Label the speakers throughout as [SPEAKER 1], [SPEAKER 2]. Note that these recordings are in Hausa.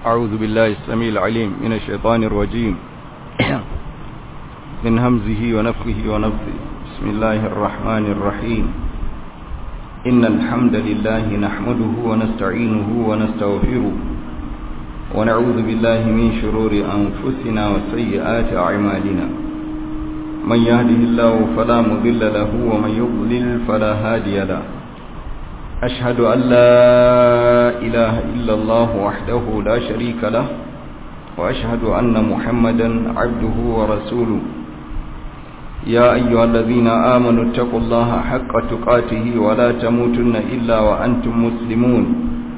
[SPEAKER 1] أعوذ بالله السميع العليم من الشيطان الرجيم من همزه ونفخه ونفثه بسم الله الرحمن الرحيم إن الحمد لله نحمده ونستعينه ونستغفره ونعوذ بالله من شرور أنفسنا وسيئات أعمالنا من يهده الله فلا مضل له ومن يضلل فلا هادي له أشهد أن لا إله إلا الله وحده لا شريك له وأشهد أن محمدا عبده ورسوله يا أيها الذين آمنوا اتقوا الله حق تقاته ولا تموتن إلا وأنتم مسلمون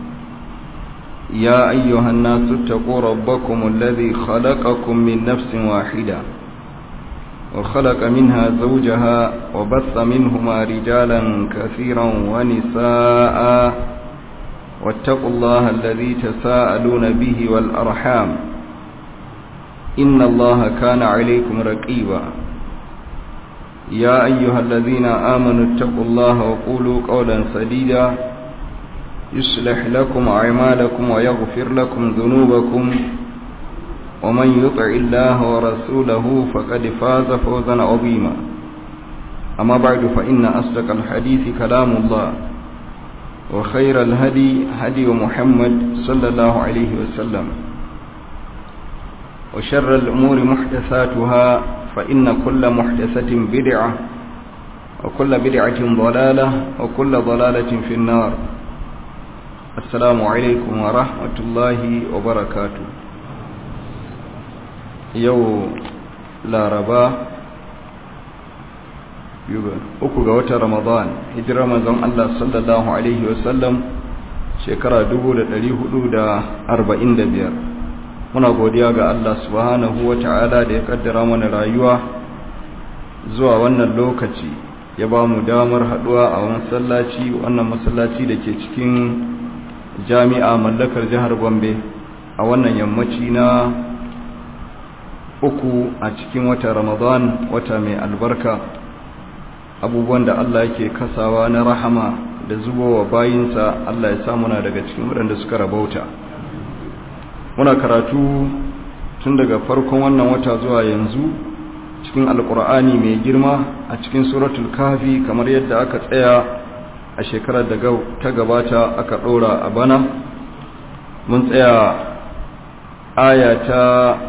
[SPEAKER 1] يا أيها الناس اتقوا ربكم الذي خلقكم من نفس واحدة وخلق منها زوجها وبث منهما رجالا كثيرا ونساء واتقوا الله الذي تساءلون به والأرحام إن الله كان عليكم رقيبا يا أيها الذين آمنوا اتقوا الله وقولوا قولا سديدا يصلح لكم أعمالكم ويغفر لكم ذنوبكم ومن يطع الله ورسوله فقد فاز فوزا عظيما أما بعد فإن أصدق الحديث كلام الله وخير الهدي هدي محمد صلى الله عليه وسلم وشر الأمور محدثاتها فإن كل محدثة بدعة وكل بدعة ضلالة وكل ضلالة في النار السلام عليكم ورحمة الله وبركاته yau laraba uku ga watan ramadan hijira manzon Allah sallallahu alaihi wasallam shekara 1445 muna godiya ga Allah subhanahu wata'ala da ya kaddara mana rayuwa zuwa wannan lokaci ya ba mu damar haduwa a masallaci wannan masallaci da ke cikin jami'a mallakar jihar Gombe a wannan yammaci na uku a cikin wata ramadan wata mai albarka abubuwan da Allah yake kasawa na rahama da zubowa bayinsa Allah ya samuna daga cikin waɗanda suka rabauta muna karatu tun daga farkon wannan wata zuwa yanzu cikin alkur'ani mai girma a cikin suratul kafi kamar yadda aka tsaya a shekarar da ta gabata aka ɗora a bana mun tsaya aya ta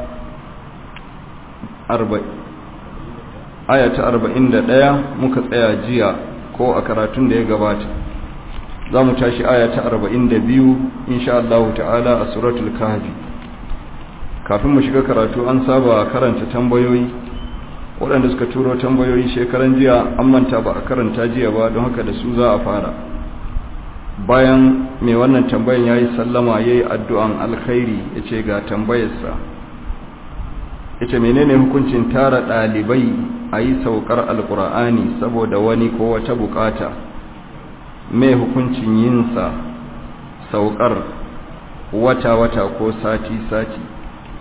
[SPEAKER 1] aya ta arba'in da ɗaya muka tsaya jiya ko a karatun da ya gabata za mu tashi aya ta arba'in da biyu insha Allah ta'ala a suratul kahfi kafin mu shiga karatu an saba karanta tambayoyi waɗanda suka turo tambayoyi shekaran jiya an manta ba a karanta jiya ba don haka da su za a fara bayan mai wannan tambayan ya yi sallama ya yi addu'an alkhairi ya ce ga tambayarsa yace menene hukuncin tara dalibai a yi saukar alkur'ani saboda wani ko wata bukata mai hukuncin yinsa saukar wata-wata ko sati-sati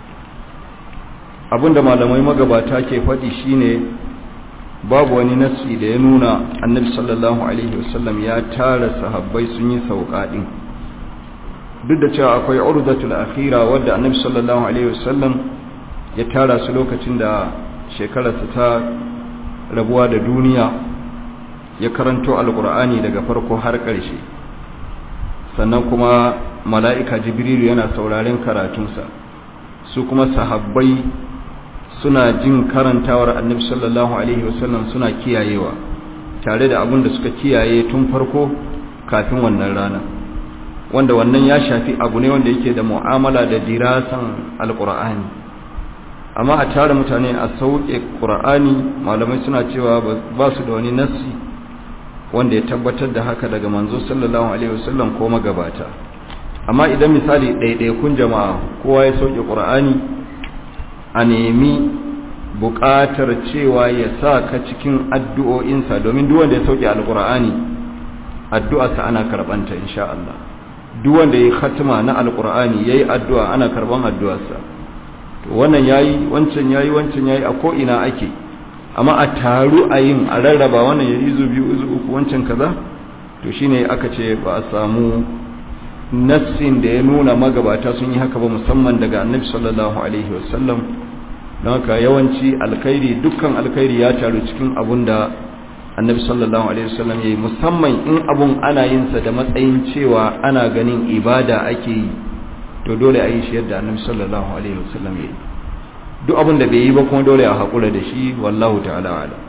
[SPEAKER 1] abinda malamai magabata ke faɗi shine babu wani nassi da ya nuna annabi sallallahu alaihi wasallam ya tara sahabbai sun yi sauka din duk da cewa akwai urdatul akhira wadda annabi sallallahu alaihi wasallam ya tara su lokacin da shekararsa ta rabuwa da duniya ya karanto alkur'ani daga farko har ƙarshe sannan kuma mala'ika jibrilu yana sauraren karatunsa su kuma sahabbai suna jin karantawar annabi sallallahu alaihi wasallam suna kiyayewa tare da abin da suka kiyaye tun farko kafin wannan rana wanda wannan ya shafi abu ne wanda yake da mu'amala da dirasan alkur'ani amma a tare mutane a sauke ƙura'ani malamai suna cewa ba su da wani nassi wanda ya tabbatar da haka daga manzo sallallahu alaihi wasallam ko magabata amma idan misali ɗaiɗaikun jama'a kowa ya sauke ƙura'ani a nemi buƙatar cewa ya sa ka cikin addu'o'insa domin duk wanda ya sauke alƙura'ani addu'arsa ana karɓanta insha Allah duk wanda ya yi khatima na alƙura'ani ya yi addu'a ana karɓan addu'arsa wannan yayi wancan yayi wancan yayi a ko ina ake amma a taru a yin a rarraba wannan yayi izu biyu izu uku wancan kaza to shine aka ce ba a samu nassin da ya nuna magabata sun yi haka ba musamman daga annabi sallallahu alaihi wasallam don haka yawanci alkhairi dukkan alkhairi ya taru cikin abun da annabi sallallahu alaihi wasallam ya yi musamman in abun ana yin sa da matsayin cewa ana ganin ibada ake yi to dole a yi shi yadda annabi sallallahu alaihi wasallam ya yi duk abun da bai yi ba kuma dole a haƙura da shi wallahu ta'ala ala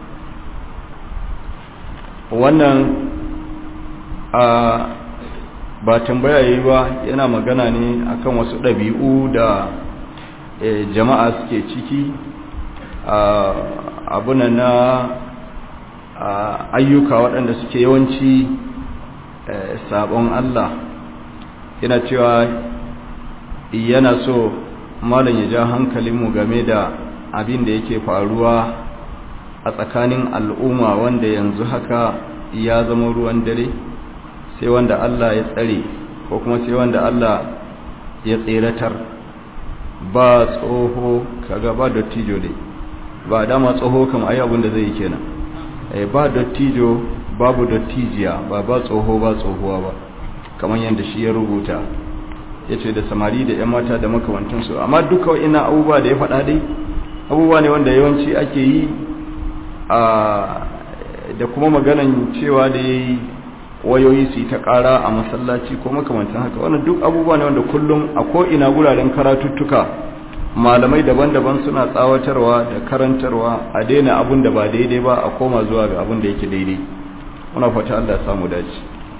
[SPEAKER 1] wannan a ba tambaya yi ba yana magana ne akan wasu ɗabi'u da jama'a suke ciki abuna na ayyuka waɗanda suke yawanci sabon Allah yana cewa yana so malam ya ja hankalinmu game da abin da yake faruwa a tsakanin al'umma wanda yanzu haka ya zama ruwan dare sai wanda Allah ya tsare ko kuma sai wanda Allah ya tseratar ba tsoho kaga ba dottijo dai ba dama tsoho kam ayi abin da zai yi kenan eh ba dottijo babu dottijiya ba ba tsoho ba tsohuwa ba kamar yadda shi ya rubuta yace da samari da yan mata da makamantansu amma duka ina abubuwa da ya faɗa dai abubuwa ne wanda yawanci ake yi a da kuma maganan cewa da yayi wayoyi su ta ƙara a masallaci ko makamantan haka wannan duk abubuwa ne wanda kullum a ko'ina guraren karatuttuka malamai daban-daban suna tsawatarwa da karantarwa a daina abun da ba daidai ba a koma zuwa ga abun da yake daidai muna fata Allah ya samu dace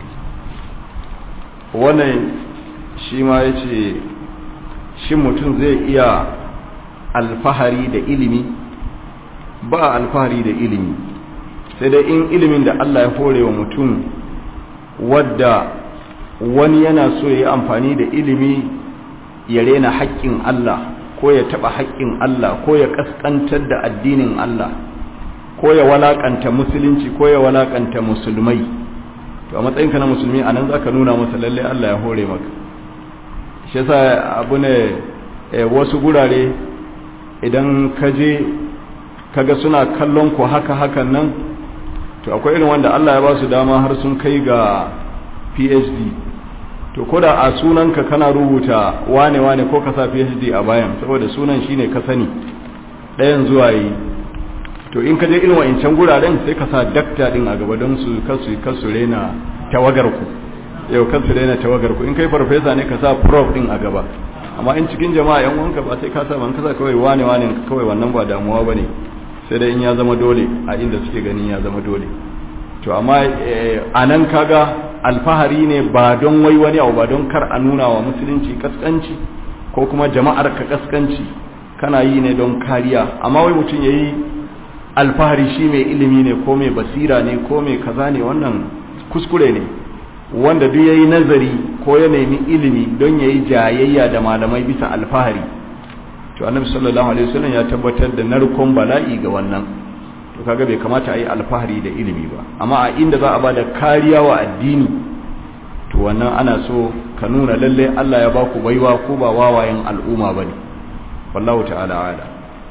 [SPEAKER 1] wannan shi ma ya ce shi mutum zai iya alfahari da ilimi ba alfahari da ilimi sai dai in ilimin da Allah ya hore wa mutum wadda wani yana so ya yi amfani da ilimi ya rena haƙƙin Allah ko ya taɓa haƙƙin Allah ko ya ƙasƙantar da addinin Allah ko ya walaƙanta musulunci ko ya walaƙanta musulmai to a matsayinka na musulmi a nan za ka nuna masa lalle Allah ya hore maka shi yasa abu ne wasu gurare idan ka je kaga suna kallon ku haka hakan nan to akwai irin wanda Allah ya ba su dama har sun kai ga PhD to koda a sunanka kana rubuta wane wane ko ka sa PhD a bayan saboda sunan shine ka sani ɗayan zuwa yi to in ka je irin wa'incan guraren sai ka sa dakta din a gaba don su kasu kasu rena tawagar ku yau kasu rena tawagar ku in kai farfesa ne ka sa prof din a gaba amma in cikin jama'a yan wanka ba sai ka sa ban ka sa kawai wane wane kawai wannan ba damuwa bane sai dai in ya zama dole a inda suke ganin ya zama dole to amma a nan kaga alfahari ne ba don wai wani abu ba don kar a nuna wa musulunci kaskanci ko kuma jama'ar ka kaskanci kana yi ne don kariya amma wai mutum ya yi alfahari shi mai ilimi ne ko mai basira ne ko mai kaza ne wannan kuskure ne wanda duk ya yi nazari ko ya nemi ilimi don ya yi jayayya da malamai bisa alfahari to annabi sallallahu alaihi wasallam ya tabbatar da narkon bala'i ga wannan to kaga bai kamata a yi alfahari da ilimi ba amma a inda za a bada kariya wa addini to wannan ana so ka nuna lalle Allah ya baku baiwa ko ba wawayen al'umma bane wallahu ta'ala ala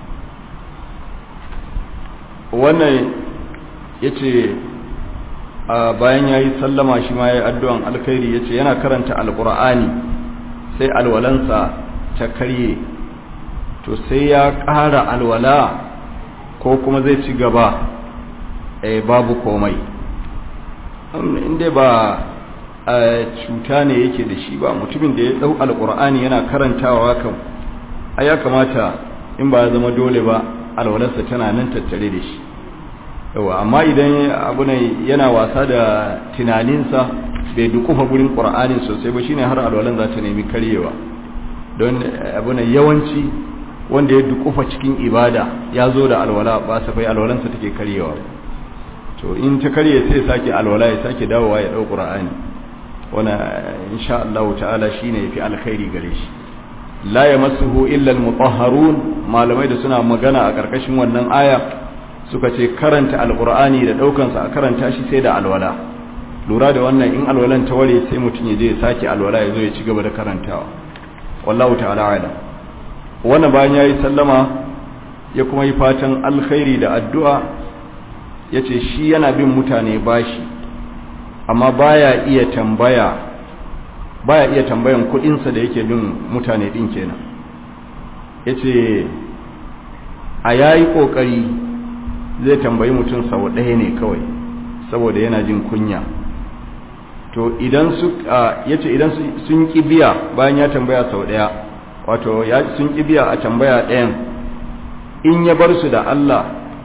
[SPEAKER 1] wannan yace bayan yayi sallama shi ma yayi addu'an alkhairi yace yana karanta alqur'ani sai alwalansa ta karye to sai ya ƙara alwala ko kuma zai ci gaba eh babu komai inda ba cuta ne yake da shi ba mutumin da ya dau alqur'ani yana karantawa kan a ya kamata in ba ya zama dole ba alwalarsa tana nan tattare da shi yawa amma idan abu ne yana wasa da tunaninsa bai dukufa gurin qur'anin sosai ba shine har alwalan za ta nemi karyewa don abu ne yawanci wanda ya dukufa cikin ibada ya zo da alwala ba safai alwalansa take karyewa to in ta karye sai sake alwala ya sake dawowa ya dau qur'ani wana insha Allah ta'ala shine yafi alkhairi gare shi la yamassuhu illa almutahharun malamai da suna magana a karkashin wannan aya suka ce karanta alqur'ani da daukan sa a karanta shi sai da alwala lura da wannan in alwalan ta ware sai mutun ya je ya sake alwala ya zo ya ci gaba da karantawa wallahu ta'ala a'lam wannan bayan ya yi sallama ya kuma yi fatan alkhairi da addu'a ya ce shi yana bin mutane bashi amma baya iya tambaya baya iya tambayan kudinsa da yake bin mutane din kenan yace a yayi kokari zai tambayi mutum sau ɗaya ne kawai saboda yana jin kunya to idan su yace idan sun ki biya bayan ya tambaya sau ɗaya wato ya sun ki biya a tambaya ɗayan in ya bar su da Allah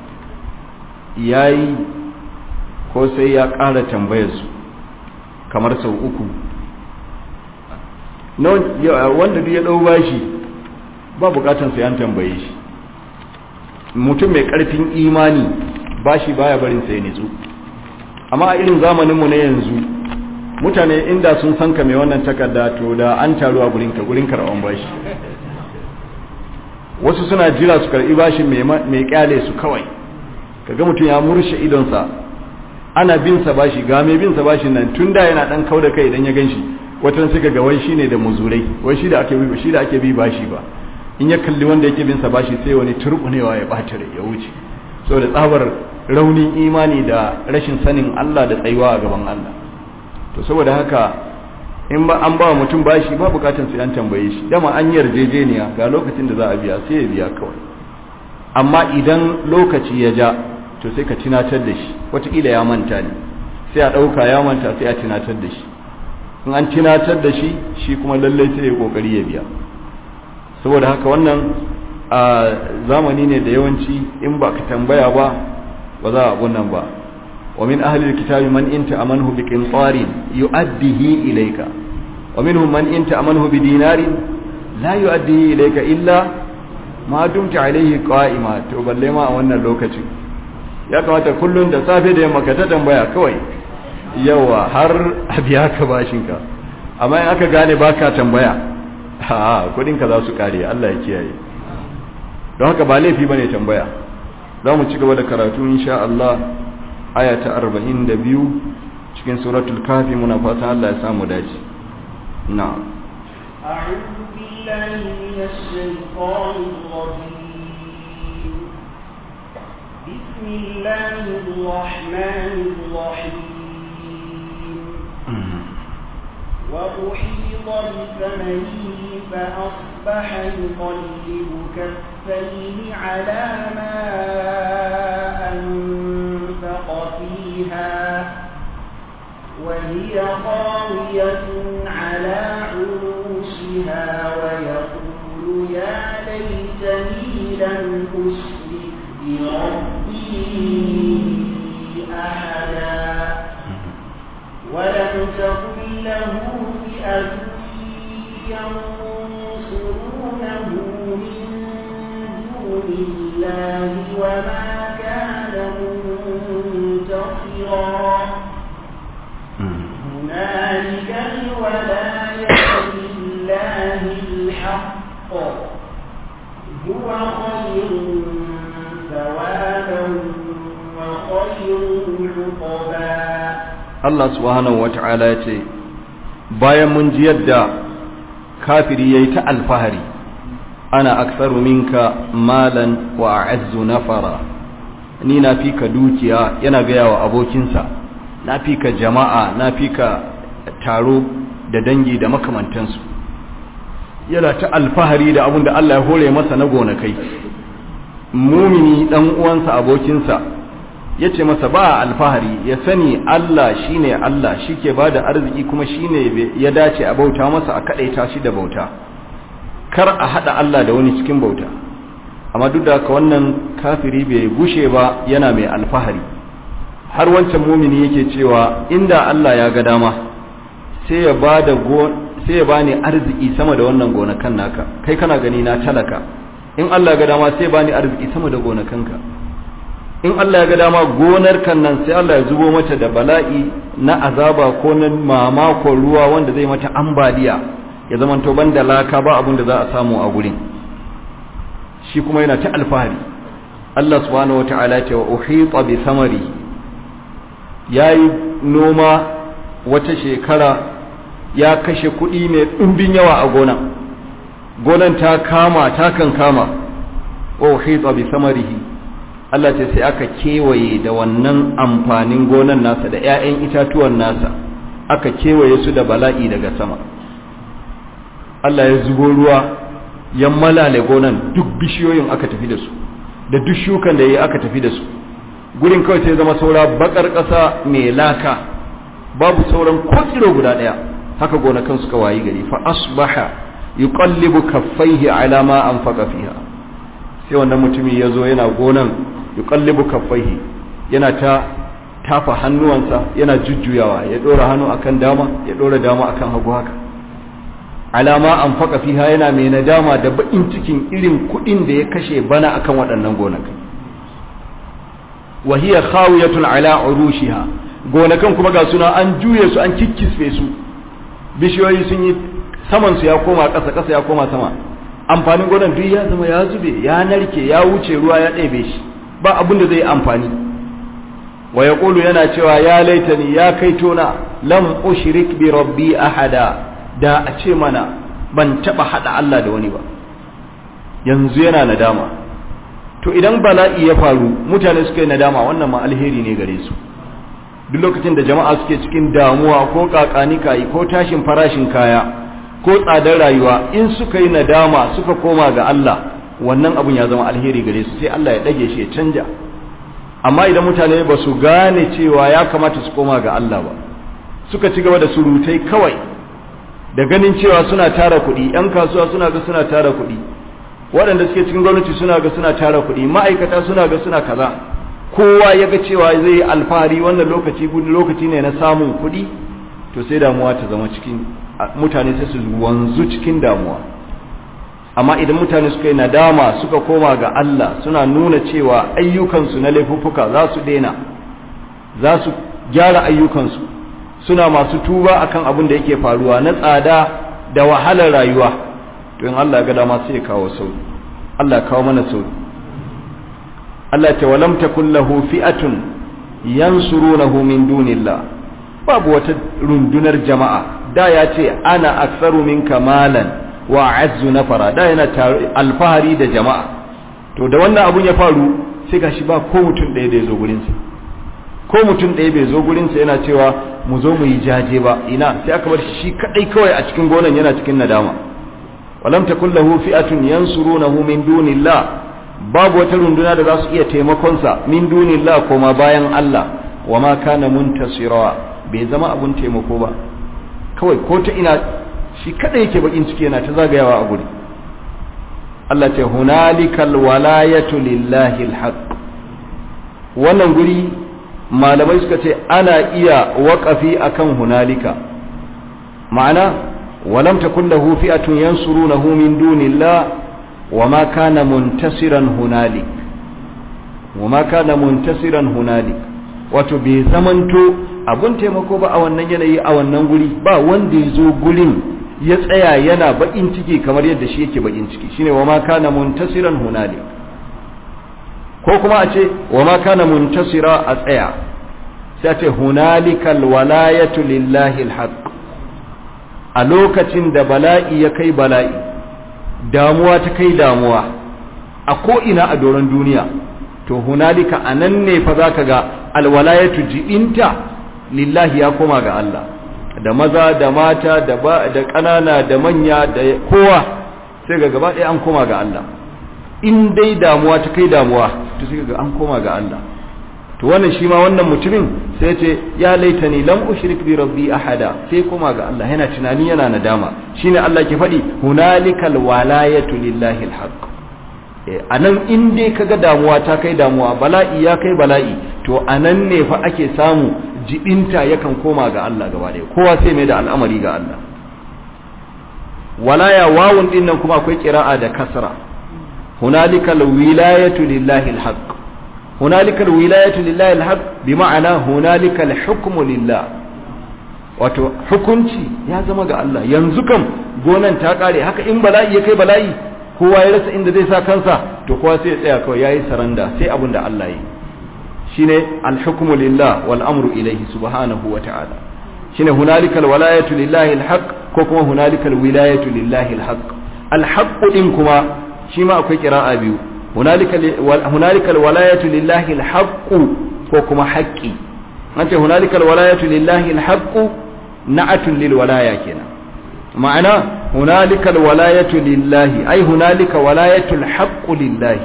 [SPEAKER 1] yayi ko sai ya ƙara tambayar su kamar sau uku wanda duk ya ɗau bashi ba bukatan sai an tambaye shi mutum mai ƙarfin imani bashi baya barin sai nitsu amma a irin zamaninmu na yanzu mutane inda sun san ka mai wannan takarda to da an taru a gurinka gurin karɓan bashi wasu suna jira su karɓi bashi mai kyale su kawai kaga mutum ya murshe idonsa ana bin sa bashi ga mai bin sa bashi nan tun da yana dan kauda kai idan ya ganshi watan suka ga wai shine da muzurai wai shi da ake bi shi da ake bi bashi ba in ya kalli wanda yake bin sa bashi sai wani turbunewa ya bata rai ya wuce saboda tsabar raunin imani da rashin sanin Allah da tsayuwa a gaban Allah to saboda haka in ba an ba mutum bashi ba bukatun sai an tambaye shi dama an yarjejeniya ga lokacin da za a biya sai ya biya kawai amma idan lokaci ya ja to sai ka tunatar da shi wataƙila ya manta ne sai a ɗauka ya manta sai a tunatar da shi in an tunatar da shi shi kuma lallai sai ya ƙoƙari ya biya saboda haka wannan a zamani ne da yawanci in ba ka tambaya ba ba za a nan ba wa min ahli alkitabi man inta amanhu bi qintarin yu'addihi ilayka wa minhum man inta amanhu bi dinarin la yu'addihi ilayka illa ma dumta alayhi qa'ima to balle ma a wannan lokacin ya kamata kullum da safe da yamma ka ta tambaya kawai yawa har a biya ka bashinka amma in aka gane baka tambaya ha kudinka za su kare Allah ya kiyaye don haka ba laifi bane tambaya za mu ci gaba da karatu insha Allah aya ta 42 cikin suratul kafi muna fatan Allah ya samu dace na'am
[SPEAKER 2] أعوذ بالله من الشيطان الرجيم بسم الله الرحمن الرحيم وأحيط بثمنه فأصبح يقلب كفيه على ما أنفق فيها وهي خاوية على عروشها ويقول يا ليتني لم أشرك بربي أحدا ولم تكن له فئة ينصرونه من دون الله وما كان منتصرا هنالك الولاية لله الحق هو خير ثوابا وخير عقبا
[SPEAKER 1] Allah subhanahu wata'ala ya ce bayan mun ji yadda kafiri yayi ta alfahari ana aksaru minka malan wa a'azzu nafara ni na fi ka dukiya yana gaya wa abokinsa na fi ka jama'a na fi ka taro da dangi da makamantansu yana ta alfahari da abin da Allah ya hore masa na gonakai mumini dan uwansa abokinsa ya ce masa ba alfahari ya sani Allah shine Allah shike ba da arziki kuma shine ya dace a bauta masa a kadaita shi da bauta kar a hada Allah da wani cikin bauta amma duk da haka wannan kafiri bai gushe ba yana mai alfahari har wancan mumini yake cewa inda Allah ya ga dama sai ya bada sai ya bani arziki sama da wannan gonakan naka kai kana gani na talaka in Allah ya ga dama sai ya bani arziki sama da gonakanka in Allah ya ga dama gonar kan nan sai Allah ya zubo mata da bala'i na azaba ko na mamakon ruwa wanda zai mata ambaliya ya zama to banda laka ba abin da za a samu a gurin shi kuma yana ta alfahari Allah subhanahu wata'ala ya ce wa uhita bi samari yayi noma wata shekara ya kashe kuɗi mai ɗumbin yawa a gonan gonan ta kama ta kan kama wa uhita bi samarihi Allah ce sai aka kewaye da wannan amfanin gonan nasa da ‘ya'yan itatuwan nasa aka kewaye su da bala'i daga sama Allah ya zubo ruwa ya malale gonan duk bishiyoyin aka tafi da su da duk shukan da ya aka tafi da su gurin kawai sai zama saura bakar ƙasa mai laka babu sauran ko tsiro guda ɗaya haka gonakan suka wayi gari fa asbaha yuqallibu kaffaihi ala ma anfaqa fiha sai wannan mutumi ya zo yana gonan yuqallibu kaffaihi yana ta tafa hannuwansa yana jujjuyawa ya dora hannu akan dama ya dora dama akan hagu haka alama an faka fiha yana mai nadama da bakin cikin irin kudin da ya kashe bana akan waɗannan gonakai wa hiya khawiyatun ala urushiha gonakan kuma ga suna an juye su an kikkisfe su bishiyoyi sun yi saman su ya koma ƙasa ƙasa ya koma sama amfanin gonan duk ya zama ya zube ya narke ya wuce ruwa ya ɗebe shi ba abin da zai amfani wa ya yana cewa ya laitani ya kai tona lam ushrik bi rabbi ahada da a ce mana ban taba hada Allah da wani ba yanzu yana nadama to idan bala'i ya faru mutane suka yi nadama wannan ma alheri ne gare su duk lokacin da jama'a suke cikin damuwa ko kakani kai ko tashin farashin kaya ko tsadar rayuwa in suka yi nadama suka koma ga Allah wannan abun ya zama alheri gare su sai Allah ya dage shi ya canja amma idan mutane ba su gane cewa ya kamata su koma ga Allah ba suka ci gaba da surutai kawai da ganin cewa suna tara kuɗi ‘yan kasuwa suna ga suna tara kuɗi waɗanda suke cikin gwamnati suna ga suna tara kuɗi ma'aikata suna ga suna kaza kowa ya ga cewa zai yi alfahari wannan lokaci lokaci ne na samun kuɗi to sai damuwa ta zama cikin mutane sai su wanzu cikin damuwa amma idan mutane suka yi nadama suka koma ga Allah suna nuna cewa ayyukansu na laifuffuka za su daina za su gyara ayyukansu suna masu tuba akan abin da yake faruwa na tsada da wahalar rayuwa to in Allah ga dama sai ya kawo sauki Allah ya kawo mana sauki Allah ta walam takul lahu fi'atun yansurunahu min dunillah babu wata rundunar jama'a da ya ce ana aktsaru minka malan wa azzu nafara da yana alfahari da jama'a to da wannan abun ya faru sai gashi ba ko mutum ɗaya da ya zo gurinsa ko mutum ɗaya bai zo gurinsa yana cewa mu zo mu yi jaje ba ina sai aka bar shi kadai kawai a cikin gonan yana cikin nadama walam takul lahu fi'atun yansurunahu min dunillah babu wata runduna da za su iya taimakon sa min dunillah koma bayan Allah wa ma kana muntasira bai zama abun taimako ba kawai ko ta ina shi kadai yake bakin ciki yana ta zagayawa a guri Allah ce hunalikal walayatu lillahi alhaq wannan guri malamai suka ce ana iya waƙafi akan hunalika ma'ana walam takun lahu fi'atun yansurunahu min dunillah wama kana muntasiran hunalik wama kana muntasiran hunalik wato bai zamanto abun taimako ba a wannan yanayi a wannan guri ba wanda ya zo gurin ya tsaya yana bakin ciki kamar yadda shi yake bakin ciki shine wama kana muntasiran hunalik ko kuma a ce wama kana muntasira a tsaya sai ce hunalikal walayatu lillahi alhaq a lokacin da bala'i ya kai bala'i damuwa ta kai damuwa a ko ina a doron duniya to hunalika anan ne fa zaka ga alwalayatu jibinta lillahi ya koma ga Allah da maza da mata da da kanana da manya da kowa sai ga gaba ɗaya an koma ga Allah in dai damuwa ta kai damuwa to sai ga an koma ga Allah to wannan shi ma wannan mutumin sai ce ya laitani lam ushrik bi rabbi ahada sai koma ga Allah yana tunani yana nadama shine Allah ke faɗi hunalikal walayatu lillahi alhaq anan in dai kaga damuwa ta kai damuwa bala'i ya kai bala'i to anan ne fa ake samu jibinta yakan koma ga Allah gaba ɗaya kowa sai mai da al'amari ga Allah walaya wawun din nan kuma akwai kira'a da kasra hunalikal wilayatu lillahi alhaq hunalikal wilayatu lillahi alhaq bi ma'ana hunalikal hukmu lillah wato hukunci ya zama ga Allah yanzu kam gonan ta kare haka in bala'i ya kai bala'i kowa ya rasa inda zai sa kansa to kowa sai ya tsaya kawai yayi saranda sai abin da Allah yi shine alhukmu lillah wal amru ilayhi subhanahu wa ta'ala shine hunalikal walayatu lillahi alhaq ko kuma hunalikal wilayatu lillahi alhaq alhaq din kuma shi ma akwai qira'a biyu hunalikal walayatu lillahi alhaq ko kuma haqqi an ce hunalikal walayatu lillahi alhaq na'atun lil walaya kenan ma'ana hunalikal walayatu lillahi ai hunalika walayatul haqqu lillahi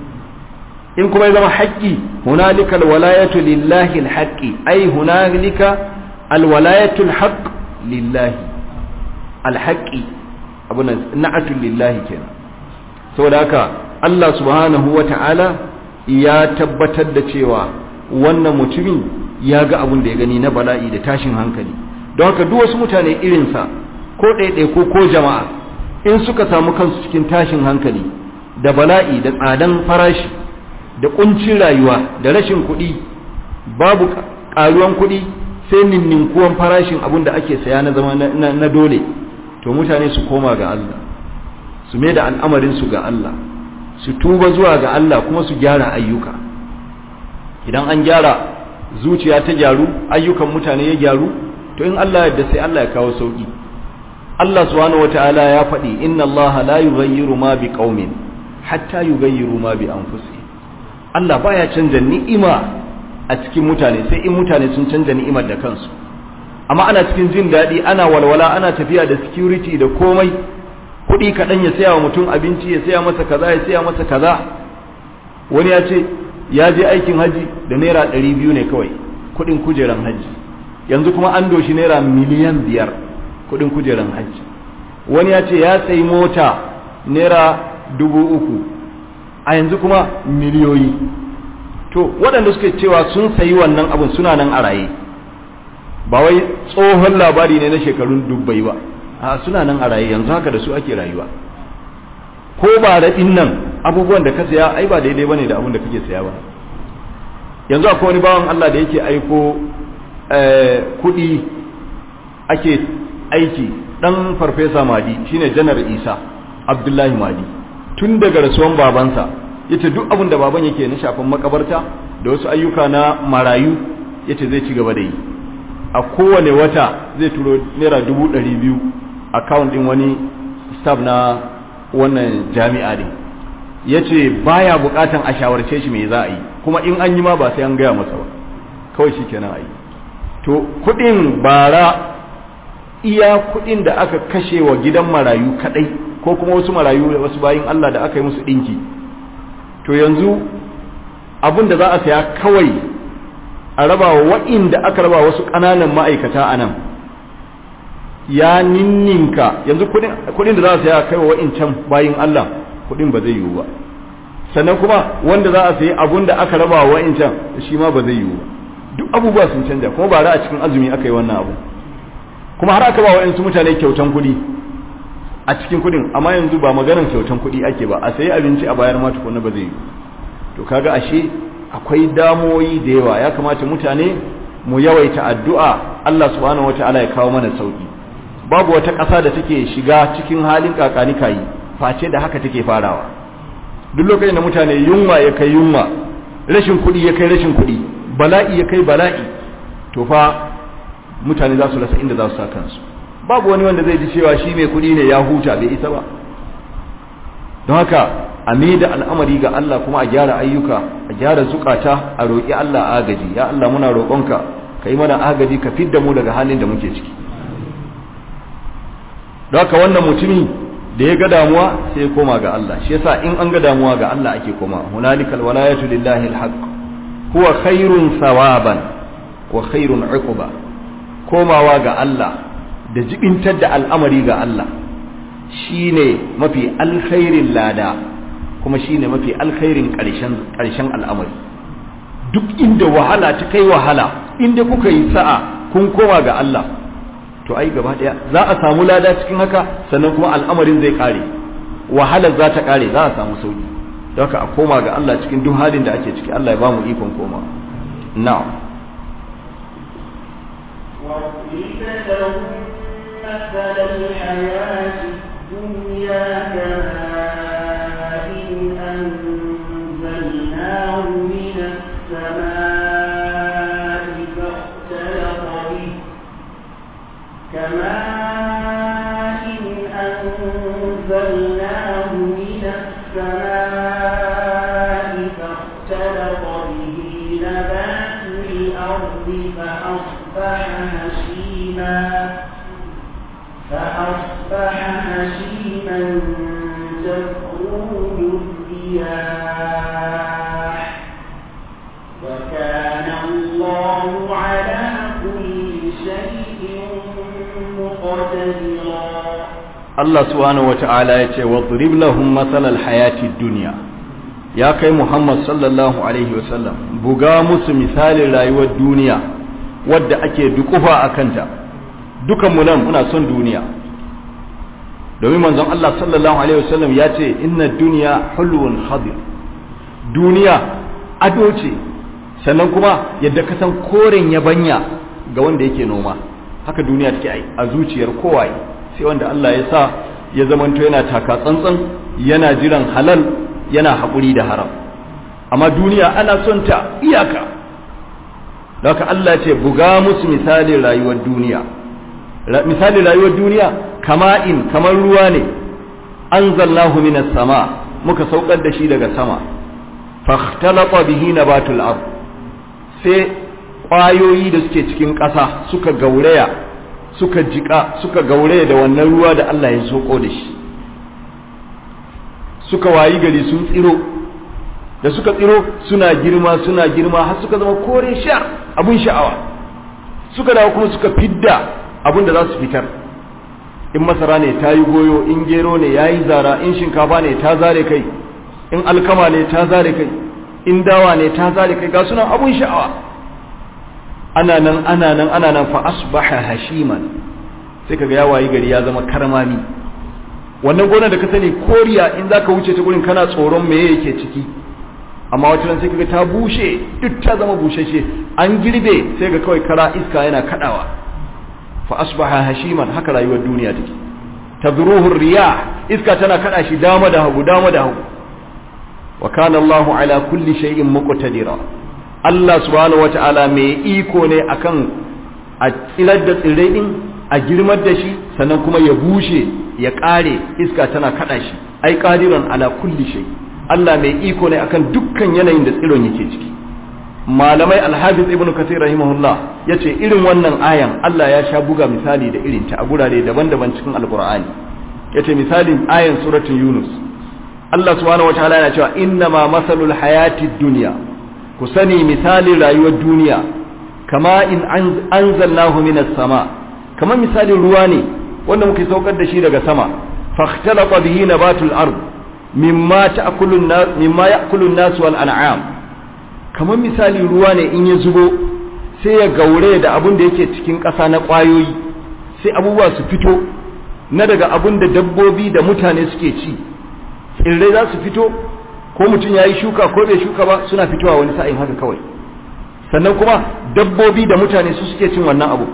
[SPEAKER 1] in kuma ya zama haƙƙi hunalikal walayatu lillahi alhaqqi ai hunalika alwalayatul haqq lillahi alhaqqi abuna na'atul lillahi kenan saboda haka Allah subhanahu wata'ala ya tabbatar da cewa wannan mutumin ya ga abin da ya gani na bala'i da tashin hankali don haka duk wasu mutane irinsa ko ɗaiɗaiku ko jama'a in suka samu kansu cikin tashin hankali da bala'i da tsadan farashi da ƙuncin rayuwa da rashin kuɗi babu ƙaruwan kuɗi sai ninninkuwan farashin abin da ake saya na zama na dole to mutane su koma ga Allah su mai da al'amarinsu ga Allah su tuba zuwa ga Allah kuma su gyara ayyuka idan an gyara zuciya ta gyaru ayyukan mutane ya gyaru to in Allah yadda sai Allah ya kawo sauki Allah subhanahu wataala ya faɗi inna Allah la yughayyiru ma biqaumin hatta yughayyiru ma bi anfusihim Allah baya canja ni'ima a cikin mutane sai in mutane sun canja ni'imar da kansu amma ana cikin jin daɗi ana walwala ana tafiya da security da komai kuɗi kaɗan ya saya wa mutum abinci ya saya masa kaza ya saya masa kaza wani ya ce ya je aikin haji da naira ɗari biyu ne kawai kuɗin kujeran haji yanzu kuma an doshi naira miliyan biyar kuɗin kujeran haji wani ya ce ya sayi mota naira dubu uku a yanzu kuma miliyoyi to waɗanda suke cewa sun sayi wannan abin suna nan a raye ba wai tsohon labari ne na shekarun dubbai ba a suna nan a raye yanzu haka da su ake rayuwa ko ba da nan abubuwan da ka saya ai ba daidai bane da abin da kake saya ba yanzu akwai wani bawan Allah da yake aiko kuɗi ake aiki dan farfesa madi shine janar isa abdullahi madi tun daga rasuwan babansa yace duk abin da baban yake na shafin makabarta da wasu ayyuka na marayu yace zai ci gaba da yi a kowane wata zai turo naira dubu ɗari biyu account ɗin wani staff na wannan jami'a din ya ce baya buƙatan a shawarce shi me za a yi kuma in an yi ma ba sai an gaya masa ba kawai shi kenan a yi to kuɗin bara iya kuɗin da aka kashe wa gidan marayu kaɗai ko kuma wasu marayu da wasu bayin Allah da aka yi musu ɗinki to yanzu abin da za a saya kawai a raba wa wa'inda aka raba wasu ƙananan ma'aikata a nan ya ninninka yanzu kudin da za a saya kai wa wa'incan bayin Allah kudin ba zai yiwu ba sannan kuma wanda za a sayi abun da aka raba wa wa'incan shi ma ba zai yiwu ba duk abubuwa sun canja kuma ba a cikin azumi aka yi wannan abu kuma har aka ba wa wa'insu mutane kyautan kudi a cikin kudin amma yanzu ba maganar kyautan kudi ake ba a sayi abinci a bayar ma tukuna ba zai yiwu to kaga ashe akwai damoyi da yawa ya kamata mutane mu yawaita addu'a Allah subhanahu wataala ya kawo mana sauki babu wata ƙasa da take shiga cikin halin kakani kayi face da haka take farawa duk lokacin da mutane yunwa ya kai yunwa rashin kuɗi ya kai rashin kuɗi bala'i ya kai bala'i to fa mutane za su rasa inda za su sa kansu babu wani wanda zai ji cewa shi mai kuɗi ne ya huta bai isa ba don haka a da al'amari ga Allah kuma a gyara ayyuka a gyara zukata a roƙi Allah agaji ya Allah muna roƙonka ka yi mana agaji ka fidda mu daga halin da muke ciki don haka wannan mutumi da ya ga damuwa sai ya koma ga Allah shi yasa in an ga damuwa ga Allah ake koma hunalikal walayatu lillahi alhaq huwa khairun sawaban wa khairun uquba komawa ga Allah da jibintar da al'amari ga Allah shine mafi alkhairin lada kuma shine mafi alkhairin ƙarshen al'amari duk inda wahala ta kai wahala inda kuka yi sa'a kun koma ga Allah to ai gaba daya za a samu lada cikin haka sannan kuma al'amarin zai kare wahalar za ta kare za a samu sauki don haka a koma ga Allah cikin duk halin da ake ciki Allah ya ba mu ikon koma na'am
[SPEAKER 2] وَقِيلَ لَهُم مَّثَلَ الْحَيَاةِ الدُّنْيَا كَمَاءٍ أَنزَلْنَاهُ مِنَ السَّمَاءِ فَاخْتَلَطَ بِهِ كَمَاءٍ أَنزَلْنَاهُ مِنَ السَّمَاءِ فَاخْتَلَطَ بِهِ نَبَاتُ الْأَرْضِ فَأَصْبَحَ هَشِيمًا فأصبح تكروه الرياح وكان الله على كل شيء مقتدرا
[SPEAKER 1] Allah subhanahu wata'ala ya ce wadrib lahum matsalal hayati duniya ya kai Muhammad sallallahu alaihi wasallam buga musu misalin rayuwar duniya wadda ake dukufa a kanta dukanmu nan muna son duniya domin manzon Allah sallallahu alaihi wasallam ya ce inna duniya hulwun hadir duniya ado ce sannan kuma yadda ka san koren yabanya ga wanda yake noma haka duniya take a zuciyar kowaye sai wanda Allah ya sa ya zamanto yana taka tsantsan yana jiran halal yana haƙuri da haram amma duniya ana son ta iyaka da haka Allah ce buga musu misalin rayuwar duniya misalin rayuwar duniya kama in kamar ruwa ne anzalnahu minas sama muka saukar da shi daga sama fakhtalata bihi nabatul ard sai ƙwayoyi da suke cikin ƙasa suka gauraya suka jika suka gauraya da wannan ruwa da Allah ya soko da shi suka wayi gari sun tsiro da suka tsiro suna girma suna girma har suka zama kore sha abun sha'awa suka dawo kuma suka fidda abun da za su fitar in masara ne ta yi goyo in gero ne ya yi zara in shinkafa ne ta zare kai in alkama ne ta zare kai in dawa ne ta zare kai ga suna abun sha'awa ana nan ana nan ana nan fa asbaha hashiman sai kaga ya wayi gari ya zama karmami wannan gonar da ka sani koriya in zaka wuce ta gurin kana tsoron me yake ciki amma wata ran sai kaga ta bushe duk ta zama bushashe an girbe sai ga kawai kara iska yana kadawa fa asbaha hashiman haka rayuwar duniya take tadruhu riyah iska tana kada shi dama da hagu dama da hagu wa kana Allahu ala kulli shay'in muqtadira Allah subhanahu wata'ala mai iko ne akan a tsirar da tsirrai din a girmar da shi sannan kuma ya bushe ya kare iska tana kada shi ai qadiran ala kulli shay Allah mai iko ne akan dukkan yanayin da tsiron yake ciki malamai alhafiz ibnu kathir rahimahullah yace irin wannan ayan Allah ya sha buga misali da irin ta a gurare daban-daban cikin alqur'ani yace misalin ayan suratul yunus Allah subhanahu wataala yana cewa inna ma masalul hayatid dunya ku sani misalin rayuwar duniya kama in anzalnahu minas sama kamar misalin ruwa ne wanda muke saukar da shi daga sama fakhtalata bihi nabatul ard mimma ta'kulun nas mimma ya'kulun nas wal an'am kamar misalin ruwa ne in ya zubo sai ya gaure da abun da yake cikin ƙasa na ƙwayoyi sai abubuwa su fito na daga abun da dabbobi da mutane suke ci tsirrai za su fito ko mutum ya yi shuka ko bai shuka ba suna fitowa wani sa'in haka kawai sannan kuma dabbobi da mutane su suke cin wannan abu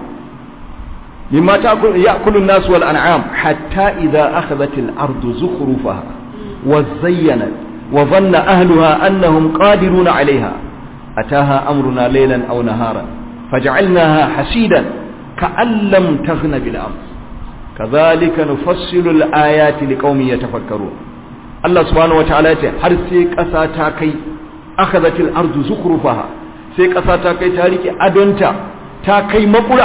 [SPEAKER 1] mimma ya'kulu an-nas wal an'am hatta idza akhadhat al-ardu zukhrufaha wa zayyanat wa dhanna ahliha annahum qadiruna 'alayha ataha amruna laylan aw naharan faj'alnaha hasidan ka'an lam taghna bil ams kadhalika nufassilu al-ayati liqaumin yatafakkarun Allah subhanahu wa ta'ala ce har sai ƙasa ta kai akhadhatil ardu zukrufaha sai ƙasa ta kai ta rike adonta ta kai makura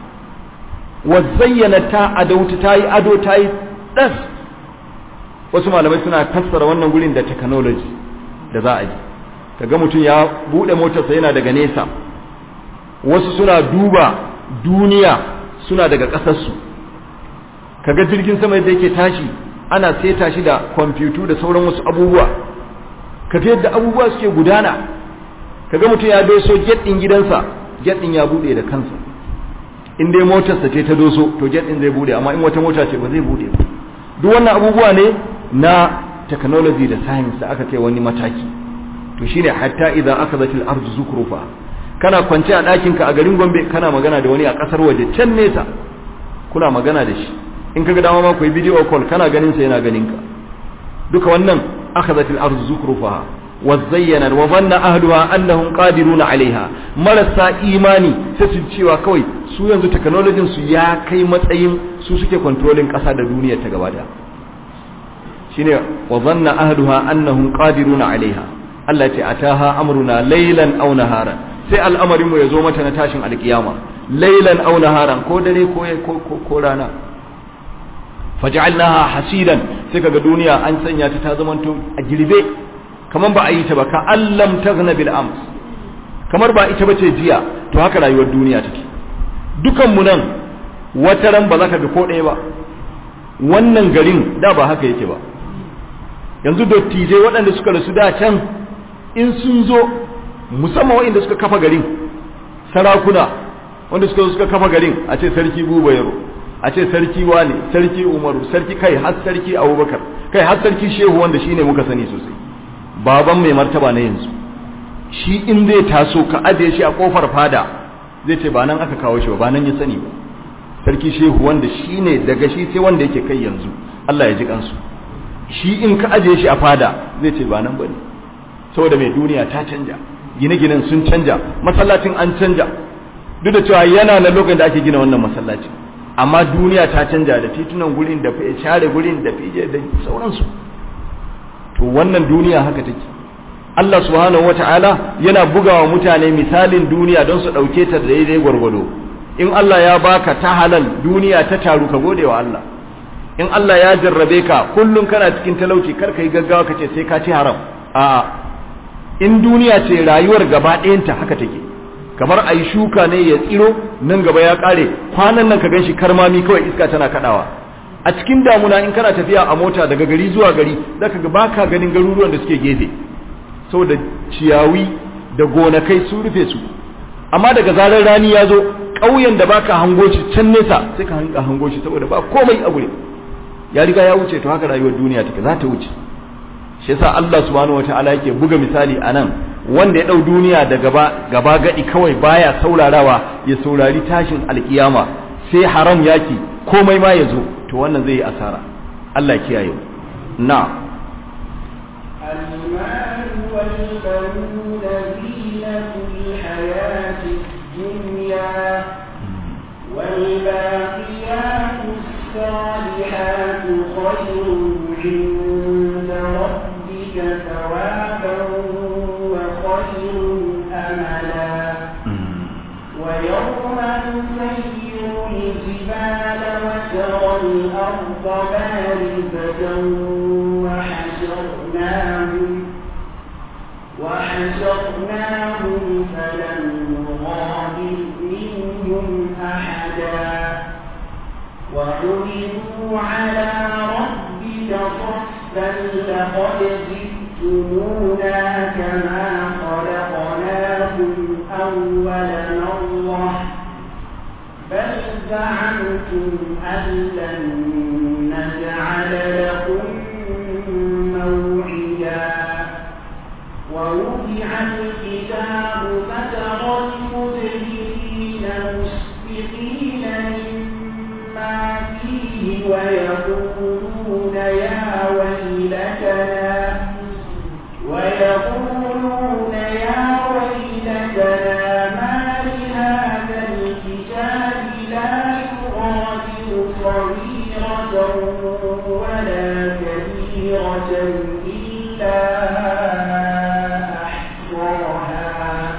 [SPEAKER 1] wa zayyana ta adauta ta yi ado ta yi das wasu malamai suna fassara wannan gurin da technology da za a yi kaga mutum ya bude motarsa yana daga nesa wasu suna duba duniya suna daga ƙasarsu kaga jirgin sama da yake tashi ana seta shi da kwamfutu da sauran wasu abubuwa ka yadda abubuwa suke gudana kaga mutum ya doso get din gidansa get din ya bude da kansa in dai motarsa ce ta doso to get din zai bude amma in wata mota ce ba zai bude ba duk wannan abubuwa ne na technology da science da aka kai wani mataki to shine hatta idan akhadhatil ardu zukrufa kana kwance a ɗakin ka a garin Gombe kana magana da wani a ƙasar waje can nesa kuna magana da shi in kaga dama ma ku yi video call kana ganin sa yana ganin ka duka wannan akhadhatil ardu zukrufaha wa zayyana wa dhanna ahluha annahum qadiruna alaiha marasa imani sai su cewa kawai su yanzu technology su ya kai matsayin su suke controlling kasa da duniya ta gaba da shine wa dhanna ahluha annahum qadiruna alaiha Allah ce ataha amruna laylan aw naharan sai al'amarin mu ya zo mata na tashin alkiyama laylan aw naharan ko dare ko ko ko rana faj'alnaha hasidan sai kaga duniya an sanya ta ta zamanto a girbe kamar ba a yi ta ba ka allam taghna bil ams kamar ba ita bace jiya to haka rayuwar duniya take dukan mu nan wata ran ba za ka ga ko ɗaya ba wannan garin da ba haka yake ba yanzu dattijai waɗanda suka rasu da can in sun zo musamman waɗanda suka kafa garin sarakuna wanda suka zo suka kafa garin a ce sarki buba yaro a ce sarki wane sarki umaru sarki kai har sarki abubakar kai har sarki shehu wanda shine muka sani sosai baban mai martaba na yanzu shi in zai taso ka ajiye shi a kofar fada zai ce ba nan aka kawo shi ba ba nan ya sani ba sarki shehu wanda shine daga shi sai wanda yake kai yanzu Allah ya ji kansu shi in ka ajiye shi a fada zai ce ba nan bane saboda mai duniya ta canja gine-ginen sun canja masallacin an canja duk da cewa yana na lokacin da ake gina wannan masallacin amma duniya ta canja da titunan gurin da share gurin da fije da sauransu to wannan duniya haka take Allah subhanahu wata'ala yana bugawa mutane misalin duniya don su ɗauke ta da daidai gwargwado in Allah ya baka ta halal duniya ta taru ka gode wa Allah in Allah ya jarrabe ka kullum kana cikin talauci kar ka yi gaggawa ka ce sai ka ci haram a'a in duniya ce rayuwar gaba ɗayanta haka take kamar a yi shuka ne ya tsiro nan gaba ya ƙare kwanan nan ka ganshi karmami kawai iska tana kaɗawa a cikin damuna in kana tafiya a mota daga gari zuwa gari zaka ga baka ganin garuruwan da suke gefe saboda ciyawi da gonakai sun rufe su amma daga zarar rani ya zo ƙauyen da baka hango shi can nesa sai ka hanga hango shi saboda ba komai a gure ya riga ya wuce to haka rayuwar duniya take za ta wuce shi yasa Allah subhanahu wataala yake buga misali anan wanda ya dau duniya da gaba gaba gadi kawai baya saurarawa ya saurari tashin alkiyama sai haram yaki komai ma ya zo to wannan zai yi asara Allah ya kiyaye na
[SPEAKER 2] المال والبنون زينة الحياة الدنيا والباقيات الصالحات خير عند ربك ثوابا وخير أملا ويوم نسير الجبال وترى الأرض بارزة وحشرناهم وحشرناهم فلم نغادر منهم أحدا وعرضوا على ربك صفا لقد جئتمونا كما خلقناكم أول مرة بل زعمتم أن لن نجعل لكم موعدا ووضع الكتاب فترى المجرمين مشفقين مما فيه ويقولون يا ويلتنا ويقولون يا ويلتنا ما لهذا الكتاب لا يغادر صغيرة ولا كبيرة إلا أحصاها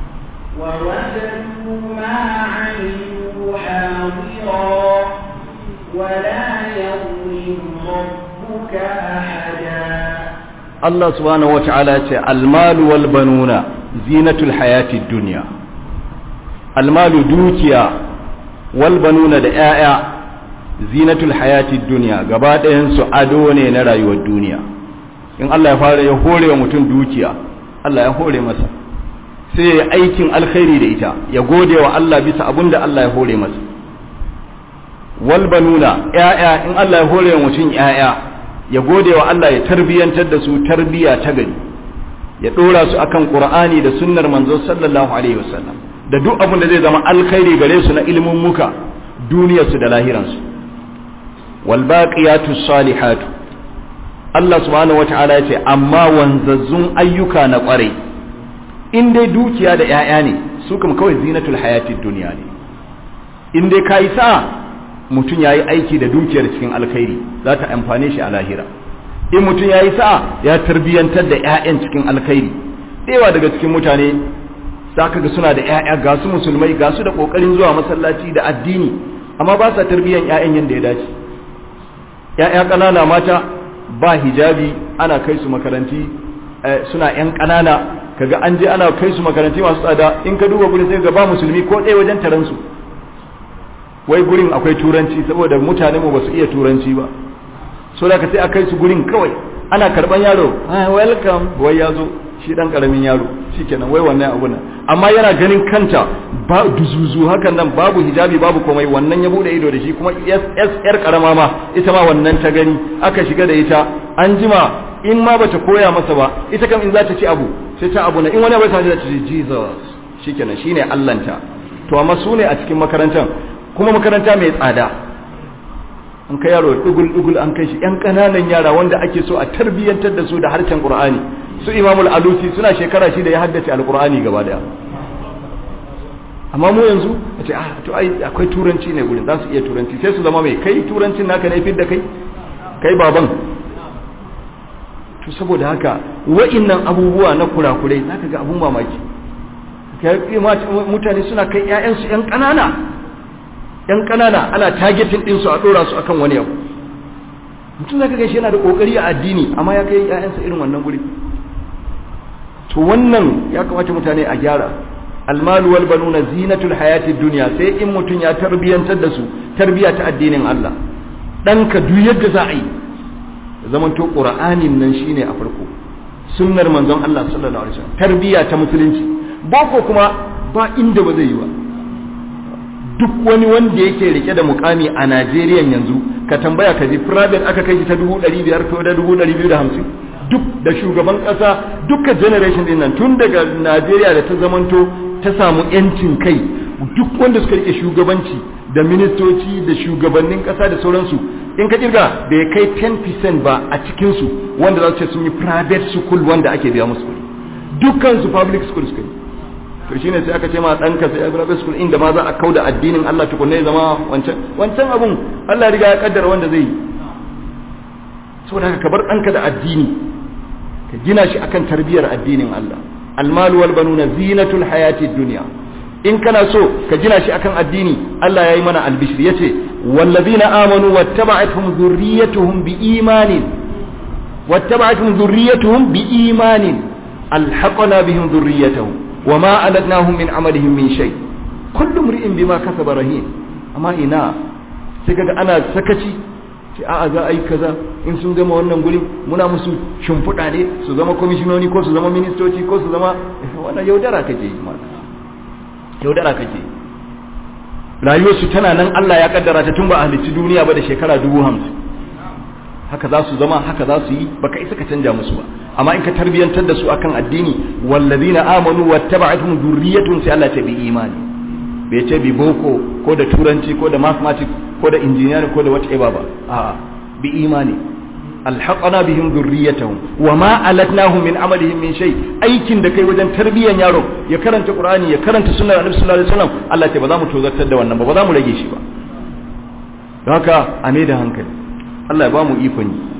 [SPEAKER 2] ووجدوا ما عملوا حاضرا ولا يظلم ربك أحدا
[SPEAKER 1] Allah subhanahu wata'ala ce almalu wal banuna zinatul hayatid dunya almalu dukiya wal banuna da 'ya'ya zinatul hayatid dunya gaba ɗayan su ado ne na rayuwar duniya in Allah ya fara ya hore wa mutum dukiya Allah ya hore masa sai ya aikin alkhairi da ita ya gode wa Allah bisa abin da Allah ya hore masa wal banuna 'ya'ya in Allah ya hore wa mutum 'ya'ya ya gode wa Allah ya tarbiyantar da su tarbiya ta gari ya dora su akan Qur'ani da sunnar manzo sallallahu alaihi wasallam da duk abin da zai zama alkhairi gare su na ilimin muka duniyar su da lahiran su wal baqiyatu salihatu Allah subhanahu wataala ya ce amma wanzazzun ayyuka na kwarai in dai dukiya da 'ya'ya ne su kuma kawai zinatul hayatid dunya ne in dai kai sa'a mutum ya yi aiki da dukiyar cikin alkhairi za ta amfane shi a lahira in mutum ya yi sa'a ya tarbiyyantar da 'ya'yan cikin alkhairi ɗewa daga cikin mutane za ka ga suna da 'ya'ya ga su musulmai ga su da ƙoƙarin zuwa masallaci da addini amma ba sa tarbiyyan 'ya'yan yadda ya dace ya'ya ƙanana mata ba hijabi ana kai su makaranti suna yan ƙanana kaga an je ana kai su makaranti masu tsada in ka duba gurin sai ga ba musulmi ko ɗaya wajen taron su wai gurin akwai turanci saboda mutane mu ba su iya turanci ba so da ka sai a kai su gurin kawai ana karban yaro welcome wai ya zo shi dan karamin yaro shikenan wai wannan abu nan amma yana ganin kanta ba duzuzu hakan nan babu hijabi babu komai wannan ya bude ido da shi kuma yar karama ma ita ma wannan ta gani aka shiga da ita an jima in ma bata koya masa ba ita kam in za ta ci abu sai ta abu na in wani abu ta ce Jesus shikenan shine Allahnta to amma su ne a cikin makarantar kuma makaranta mai tsada an kai yaro dugul dugul an kai shi yan kananan yara wanda ake so a tarbiyyantar da su da harshen Qur'ani su Imamul Alusi suna shekara shi da ya haddace Al-Qur'ani gaba daya amma mu yanzu a ce ah to ai akwai turanci ne gurin za su iya turanci sai su zama mai kai turancin naka ne fidda kai kai baban to saboda haka wa'innan abubuwa na kurakurai zaka ga abun mamaki mutane suna kai ƴaƴansu ƴan ƙanana ƴan ƙanana ana targeting din su a dora su akan wani abu mutum zaka ga shi yana da kokari a addini amma ya kai ƴaƴansa irin wannan guri to wannan ya kamata mutane a gyara almalu wal banuna zinatul hayatid dunya sai in mutum ya tarbiyantar da su tarbiya ta addinin Allah danka duk yadda za a yi zaman to qur'anin nan shine a farko sunnar manzon Allah sallallahu alaihi wasallam tarbiya ta musulunci boko kuma ba inda ba zai yi ba duk wani wanda yake rike da mukami a Najeriya yanzu ka tambaya ka ji private aka kai shi ta 500 ko da 250 duk da shugaban kasa duka generation din nan tun daga Najeriya da ta zamanto ta samu yancin kai duk wanda suka rike shugabanci da ministoci da shugabannin kasa da sauransu in ka kirga da ya kai 10% ba a cikin su wanda za su ce sun yi private school wanda ake biya musu kuɗi dukkan su public school suka yi to shine sai aka ce ma ɗanka sai a private school inda ma za a kauda addinin Allah tukunne ya zama wancan wancan abun Allah riga ya kaddara wanda zai yi saboda haka ka bar ɗanka da addini ka gina shi akan tarbiyar addinin Allah almal wal banuna zinatul hayati dunya in kana so ka gina shi akan addini Allah yayi mana albishir yace wallazina amanu wattaba'atuhum dhurriyyatuhum biimanin wattaba'atuhum dhurriyyatuhum biimanin alhaqna bihim dhurriyyatuhum wama aladnahum min amalihim min shay kullu imri'in bima kasaba rahin amma ina sai kaga ana sakaci ce a'a za a yi kaza in sun gama wannan guri muna musu shimfiɗa ne su zama kwamishinoni ko su zama ministoci ko su zama wannan yaudara kake yi ma yaudara kake rayuwarsu tana nan Allah ya kaddara ta tun ba a halicci duniya ba da shekara dubu hamsin haka za su zama haka za su yi baka isa ka canja musu ba amma in ka tarbiyantar da su akan addini wallazina amanu wattaba'atuhum dhurriyyatun sai Allah ta bi imani bai ce bi boko ko da turanci ko da mathematics ko da engineering ko da whatever ba a'a bi imani alhaqana bihim dhurriyyatahum wama alatnahum min amalihim min shay aikin da kai wajen tarbiyan yaro ya karanta qur'ani ya karanta sunnar annabi sallallahu alaihi wasallam Allah ce ba za mu tozartar da wannan ba ba za mu rage shi ba don haka a ne da hankali Allah ya ba mu ikon yi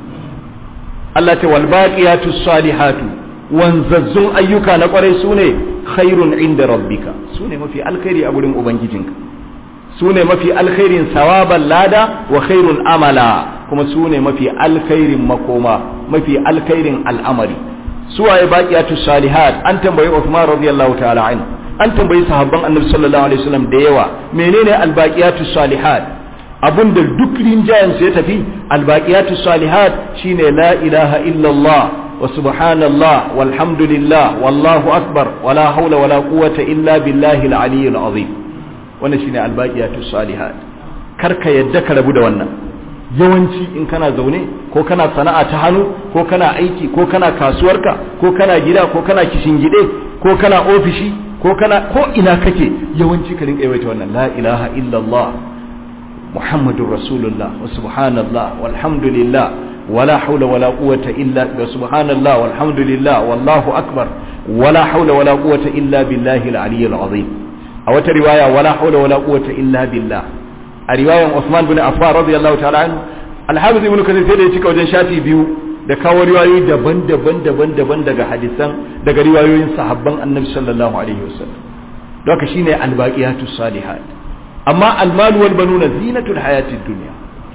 [SPEAKER 1] Allah ce wal baqiyatu salihatu wanzazzun ayyuka na kwarai sune khairun inda rabbika sune mafi alkhairi a gurin ubangijinka sune mafi alkhairin sawaban lada wa khairun amala kuma sune mafi alkhairin makoma mafi alkhairin al'amari suwaye baqiyatu salihat an tambayi Uthman radiyallahu ta'ala an an tambayi sahabban annabi sallallahu alaihi wasallam da yawa menene albaqiyatu salihat abun da duk rinjayen su ya tafi albaqiyatu salihat shine la ilaha illallah wa subhanallah walhamdulillah wallahu akbar wala hawla wala quwwata illa billahi al-aliyyil azim wannan shine albaqiyatu salihat karka yadda ka rabu da wannan yawanci in kana zaune ko kana sana'a ta hannu ko kana aiki ko kana kasuwarka ko kana gida ko kana gide ko kana ofishi ko kana ko ina kake yawanci ka rinka yawaita wannan la ilaha illallah muhammadur rasulullah wa subhanallah walhamdulillah wala hawla wala quwwata illa wa subhanallah walhamdulillah wallahu akbar wala hawla wala quwwata illa billahi al-aliyyil azim a wata riwaya wala hawla wala quwwata illa billah a riwayan Usman bin Affan radiyallahu ta'ala anhu Al-Hafiz Ibn Kathir sai da ya cika wajen shafi biyu da kawo riwayoyi daban-daban daban-daban daga hadisan daga riwayoyin sahabban Annabi sallallahu alaihi wasallam don haka shine al-baqiyatu salihat amma al-mal wal banuna zinatul hayatid dunya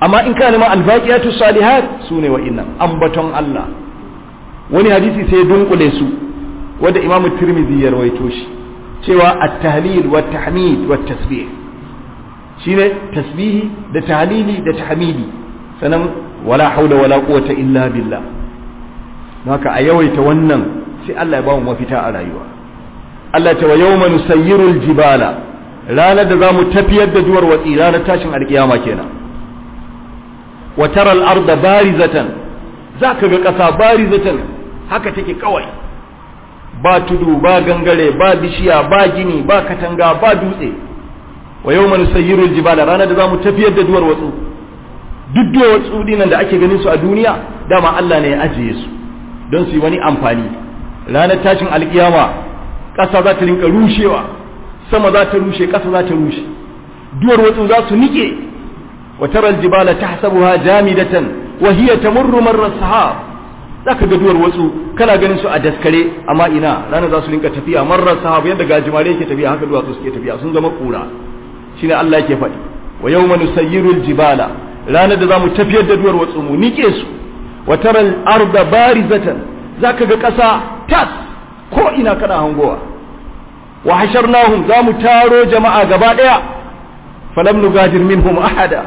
[SPEAKER 1] amma in kana neman albaqiyatu salihat sune wa'innan ambaton Allah wani hadisi sai ya dunkule su wanda imamu tirmidhi ya rawaito shi cewa at-tahlil wa tahmid wa tasbih shine tasbihi da tahlili da tahmidi sanan wala haula wala quwwata illa billah haka a yawaita wannan sai Allah ya ba mu mafita a rayuwa Allah ta wa yawma nusayyiru al-jibala ranar da zamu tafiyar da duwar watsi ranar tashin alkiyama kenan wa tara al-arda barizatan zaka ga kasa barizatan haka take kawai ba tudu ba gangare ba bishiya ba gini ba katanga ba dutse wa yau manu sayyirul jibala ranar da za mu tafiyar da duwar watsu duk duwar watsu dinan da ake ganin su a duniya dama Allah ne ya ajiye su don su yi wani amfani ranar tashin alkiyama ƙasa za ta rinka rushewa sama za ta rushe ƙasa za ta rushe duwar watsu za su nike wa taral jibala tahsabuha jamidatan wa hiya tamurru marra sahab zaka ga duwar watsu kana ganin su a daskare amma ina ranar za su rinka tafiya marar sahabu yadda gajimare yake tafiya haka duwatsu suke tafiya sun zama kura shine Allah yake faɗi wa yawma nusayyirul jibala ranar da zamu tafiyar da duwar watsu mu nike su wa taral arda barizatan zaka ga ƙasa tas ko ina kana hangowa wa hasharnahum zamu taro jama'a gaba daya falam nugadir minhum ahada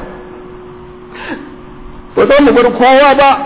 [SPEAKER 1] ba za mu bar kowa ba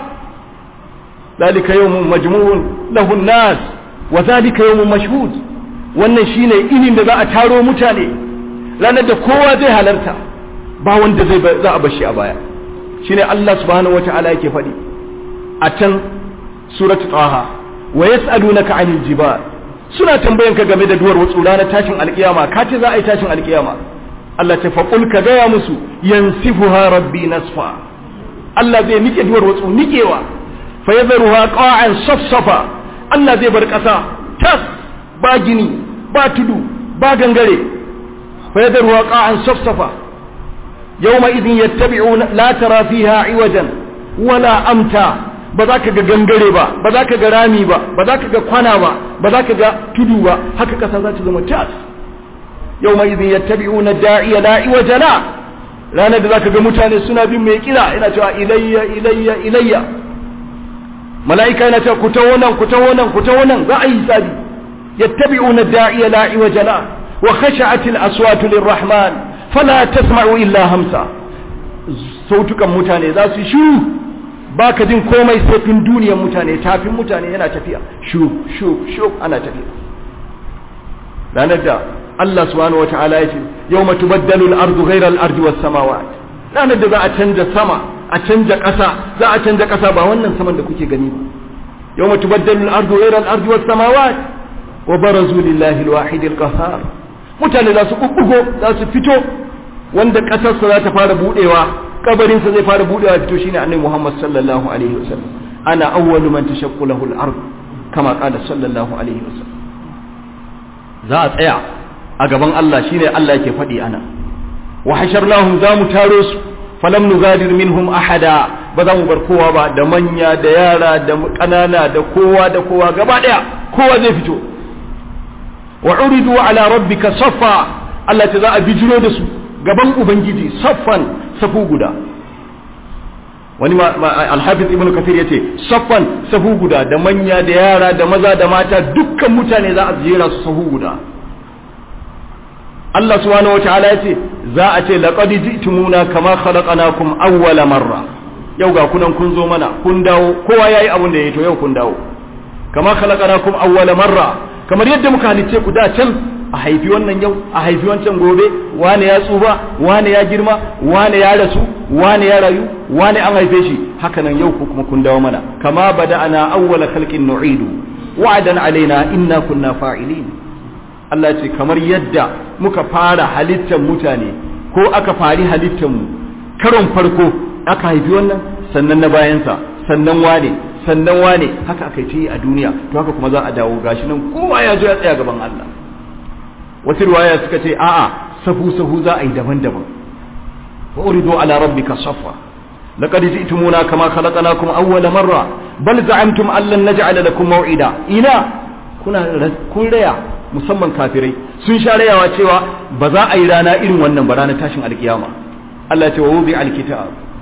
[SPEAKER 1] ذلك يوم مجموع له الناس وذلك يوم مشهود wannan shine inin da za a taro mutane ranar da kowa zai halarta ba wanda zai za a bashi a baya shine Allah subhanahu wata'ala yake faɗi a can suratu taha wa yas'alunaka 'anil jibal suna tambayan ka game da duwar watsu ranar tashin alkiyama ka ce za a yi tashin alkiyama Allah ta faqul ka gaya musu yansifuha rabbi nasfa Allah zai nike duwar watsu nikewa فيذرها قاعا صفصفا Allah zai bar ƙasa tas ba gini ba tudu ba gangare فيذرها قاعا صفصفا يومئذ يتبعون لا ترى فيها عوجا ولا أمتا بذاك gangare ba ba za ka ga rami ba ba za ka ga kwana ba ba za ka ga tudu ba haka ƙasa za ta zama tas يومئذ يتبعون الداعي لا عوج له ranar da za ka ga mutane suna bin mai kira ina cewa ilayya ilayya ilayya mala'ika yana cewa ku taho nan ku taho nan ku taho nan za a yi hisabi yattabi'una da'iya la iwaja la wa khasha'atil aswatu lirrahman fala tasma'u illa hamsa sautukan mutane za su shiru baka jin komai sai tun duniyar mutane tafin mutane yana tafiya shu shu shu ana tafiya ranar da Allah subhanahu wataala ya ce yawma tubaddalu al-ardu ghayra al-ardi was-samawat ranar da za a canja sama a canja ƙasa za a canja ƙasa ba wannan saman da kuke gani ba yawma tubaddalu al-ardu ghayra al-ardi was-samawat wa barazu lillahi al-wahid al-qahhar mutane za su bubbugo za su fito wanda ƙasar sa za ta fara budewa kabarin sa zai fara budewa fito shine annabi Muhammad sallallahu alaihi wasallam ana awwalu man tashaqqu lahu al-ard kama qala sallallahu alaihi wasallam za a tsaya a gaban Allah shine Allah yake faɗi ana wa hasharnahum za mu taro su falam nugadir minhum ahada ba za mu bar kowa ba da manya da yara da kanana da kowa da kowa gaba daya kowa zai fito wa uridu ala rabbika saffa Allah ta za a bijiro da su gaban ubangiji saffan safu guda wani alhafiz ibnu kathir yace saffan safu guda da manya da yara da maza da mata dukkan mutane za a jera su safu guda Allah subhanahu wataala yace za a ce laqad ji'tumuna kama khalaqnakum awwala marra yau ga kunan kun zo mana kun dawo kowa yayi abin da yayi to yau kun dawo kama khalaqnakum awwala marra kamar yadda muka halice ku da can a haifi wannan yau a haifi wancan gobe wane ya tsufa wane ya girma wane ya rasu wane ya rayu wane an haife shi haka nan yau ku kuma kun dawo mana kama bada'ana awwala khalqin nu'idu wa'adan alaina inna kunna fa'ilin Allah ce kamar yadda muka fara halittar mutane ko aka fari halittar mu karon farko aka haifi wannan sannan na bayansa sannan wane sannan wane haka aka yi a duniya to haka kuma za a dawo gashi nan kowa ya zo ya tsaya gaban Allah wasu riwaya suka ce a'a sahu sahu za a yi daban-daban wa uridu ala rabbika saffa laqad ji'tumuna kama khalaqnakum awwala marra bal za'amtum an lan naj'ala lakum maw'ida ina kuna kun raya musamman kafirai sun sha rayawa cewa ba za a yi rana irin wannan ba ranar tashin alkiyama Allah ya ce wa wuzi alkitab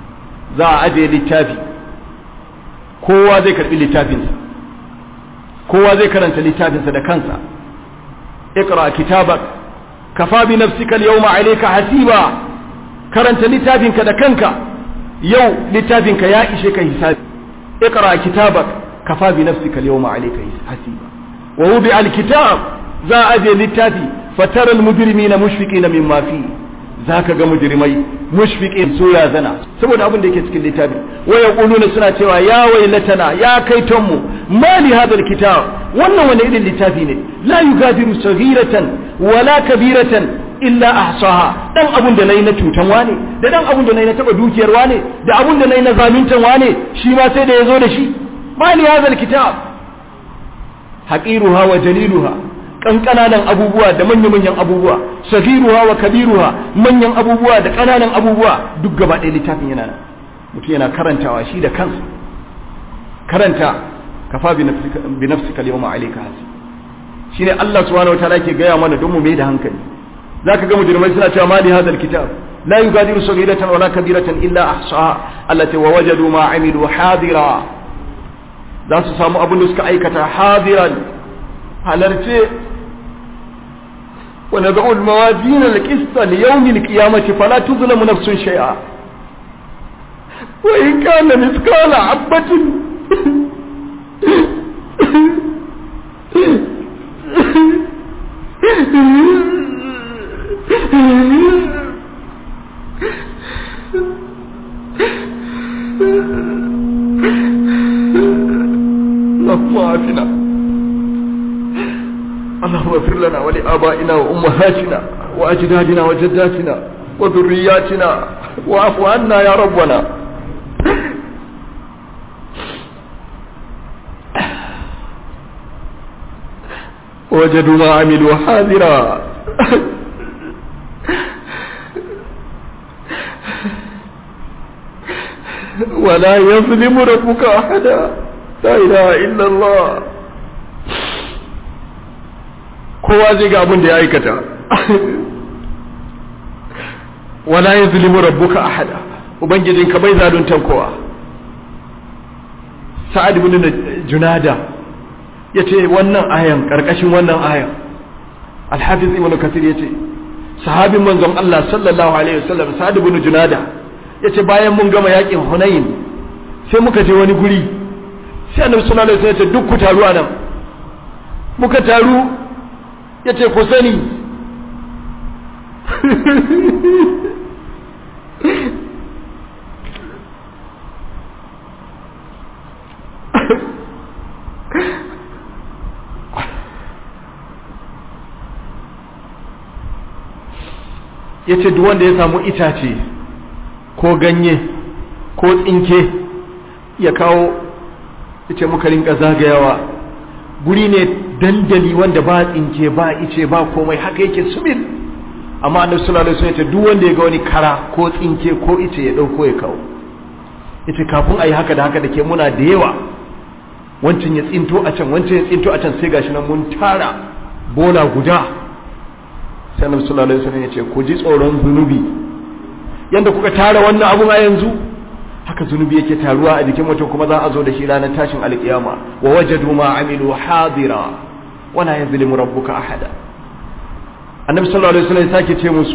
[SPEAKER 1] za a ajiye littafi kowa zai karbi littafinsa kowa zai karanta littafinsa da kansa اقرأ كتابك كفى بنفسك اليوم عليك حسيبا karanta littafinka da kanka yau littafinka ya ishe ka hisabi اقرأ كتابك كفى بنفسك اليوم عليك حسيبا ووضع الكتاب za a je littafi fatara almujrimina mushfiqina mimma fi zaka ga mujrimai mushfiqin su ya zana saboda abin da yake cikin littafi wa yaquluna suna cewa ya wailatana ya kaiton mu mali hadha alkitab wannan wani irin littafi ne la yugadiru saghiratan wala kabiratan illa ahsaha dan abun da nayi na cutan wane da dan abun da nayi na taba dukiyar wane da abun da nayi na zaluntan wane shi ma sai da yazo da shi mali hadha alkitab haqiruha wa jaliluha kankananan abubuwa da manya-manyan abubuwa sagiruha wa kabiruha manyan abubuwa da kananan abubuwa duk gaba ɗaya littafin yana nan mutum yana karantawa shi da kansa karanta kafa bi nafsika al-yawma alayka hasi shine Allah subhanahu wataala yake gaya mana don mu mai da hankali zaka ga mujrimai suna cewa mali hadha al-kitab la yugadiru saghiratan wala kabiratan illa ahsaha allati wa wajadu ma amilu hadira za su samu abin da suka aikata hadiran halarce ونضع الموازين القسط ليوم القيامة فلا تظلم نفس شيئا وإن كان مثقال حبة اللهم عافنا اللهم اغفر لنا ولآبائنا وأمهاتنا وأجدادنا وجداتنا وذرياتنا واعف عنا يا ربنا وجدوا ما عملوا حاضرا ولا يظلم ربك أحدا لا إله إلا الله kowa zai ga abin da ya aikata wala ya zulimu rabbuka ahada ubangijinka bai zaluntan kowa sa'ad ibn junada yace wannan ayan karkashin wannan ayan al-hafiz ibn kathir yace sahabin manzon Allah sallallahu alaihi wasallam sa'ad ibn junada yace bayan mun gama yakin hunain sai muka je wani guri sai annabi sallallahu alaihi wasallam ya ce duk ku taru anan muka taru ya ce ku sani ya ce duk wanda ya samu itace ko ganye ko tsinke ya kawo ya ce muka rinka zagayawa guri ne dandali wanda ba tsinke ba ice ba komai haka yake sumil amma annabi sallallahu alaihi wasallam duk wanda ya ga wani kara ko tsinke ko ice ya dauko ya kawo yace kafin ayi haka da haka dake muna da yawa wancan ya tsinto a can wancan ya tsinto a can sai gashi nan mun tara bola guda sai annabi sallallahu alaihi wasallam yace ku ji tsoron zunubi yanda kuka tara wannan abun a yanzu haka zunubi yake taruwa a jikin mutum kuma za a zo da shi ranar tashin alkiyama wa wajadu ma amilu hadira wala yazlimu rabbuka ahada annabi sallallahu alaihi wasallam sake ce musu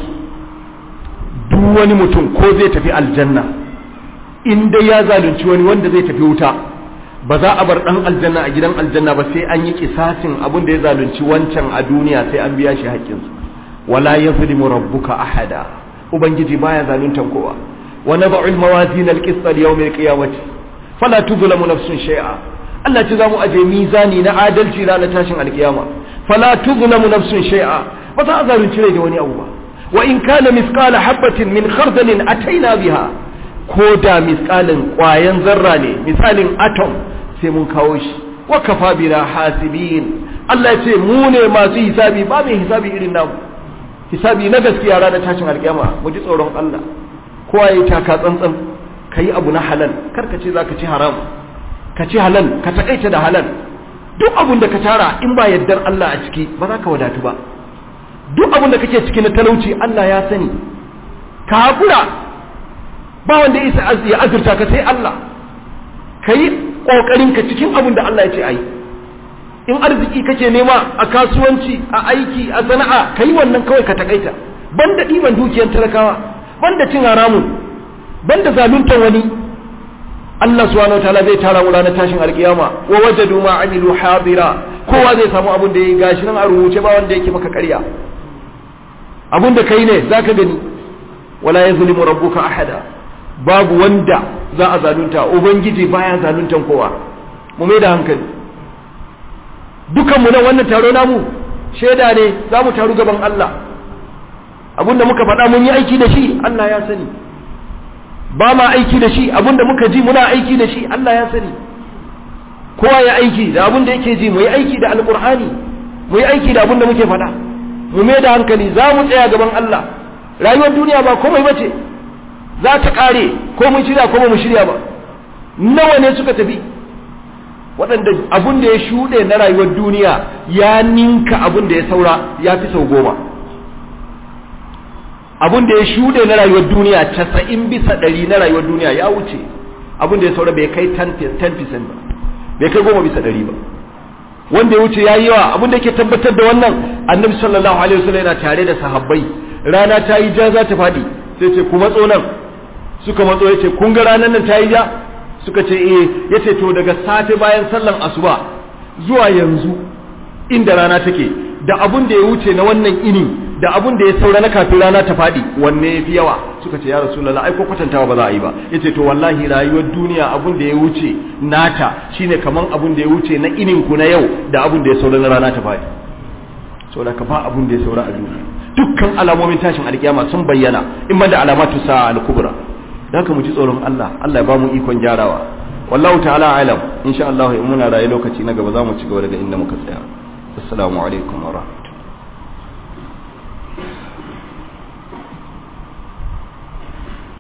[SPEAKER 1] duk wani mutum ko zai tafi aljanna in dai ya zalunci wani wanda zai tafi wuta ba za a bar dan aljanna a gidan aljanna ba sai an yi kisasin abin da ya zalunci wancan a duniya sai an biya shi haƙƙinsa wala yazlimu rabbuka ahada ubangiji baya zaluntan kowa ونضع الموازين القسط ليوم القيامة فلا تظلم نفس شيئا Allah ce za mu aje mizani na adalci ranar tashin alkiyama fala tuzlamu nafsun shay'a ba za a zalunci rai da wani abu ba wa in kana misqala habatin min khardalin ataina biha ko da misqalin kwayan zarra ne misalin atom sai mun kawo shi wa kafa bina hasibin Allah ya ce mu ne masu hisabi ba mai hisabi irin namu hisabi na gaskiya ranar tashin alkiyama mu ji tsoron Allah kowa ya taka tsantsan ka yi abu na halal kar ka ce za ka ci haram ka ci halal ka taƙaita da halal duk abun da ka tara in ba yardar Allah a ciki ba za ka wadatu ba duk abun da kake ciki na talauci Allah ya sani ka haƙura ba wanda ya isa ya azurta ka sai Allah kai kokarin ka cikin abin da Allah ya ce ai in arziki kake nema a kasuwanci a aiki a sana'a kai wannan kawai ka takaita banda diban dukiyar talakawa banda cin haramun banda zaluntar wani Allah subhanahu wataala zai tara mu ranar tashin alkiyama wa wajadu ma amilu hadira kowa zai samu abin da yayi gashi nan a rubuce ba wanda yake maka ƙarya abin da kai ne zaka gani wala yazlimu rabbuka ahada babu wanda za a zalunta ubangiji baya zaluntan kowa mu mai da hankali dukan mu nan wannan taro namu shaida ne za mu taru gaban Allah abinda muka faɗa mun yi aiki da shi Allah ya sani ba ma aiki da shi abinda muka ji muna aiki da shi Allah ya sani kowa ya aiki da abinda yake ji mu yi aiki da alkur'ani mu yi aiki da abinda muke faɗa mu mai da hankali za mu tsaya gaban Allah rayuwar duniya ba komai bace za ta kare ko mun shirya ko ba mu shirya ba nawa ne suka tafi waɗanda abin da ya shuɗe na rayuwar duniya ya ninka abin da ya saura ya fi sau goma abin da ya shuɗe na rayuwar duniya casa'in bisa ɗari na rayuwar duniya ya wuce abin da ya saura bai kai 10% ba bai kai goma bisa ɗari ba wanda ya wuce ya yi yawa abin da ke tabbatar da wannan annabi sallallahu alaihi wasallam yana tare da sahabbai rana ta yi ja za ta faɗi sai ce ku matso nan suka matso ya ce kun ga ranar nan ta yi ja suka ce eh ya ce to daga safe bayan sallan asuba zuwa yanzu inda rana take da abun da ya wuce na wannan ini da abun da ya saura na kafin rana ta faɗi wanne ya fi yawa suka ce ya rasulullah ai ko kwatantawa ba za a yi ba ya ce to wallahi rayuwar duniya abun da ya wuce nata shine kaman abun da ya wuce na inin ku na yau da abun da ya saura na rana ta faɗi saboda ka ba abun da ya saura a duniya dukkan alamomin tashin alkiyama sun bayyana in da alamatu sa'a al-kubra da haka mu ji tsoron Allah Allah ya ba mu ikon gyarawa wallahu ta'ala alam insha Allah in muna raye lokaci na gaba za mu ci gaba daga inda muka tsaya assalamu alaikum wa rahmatullahi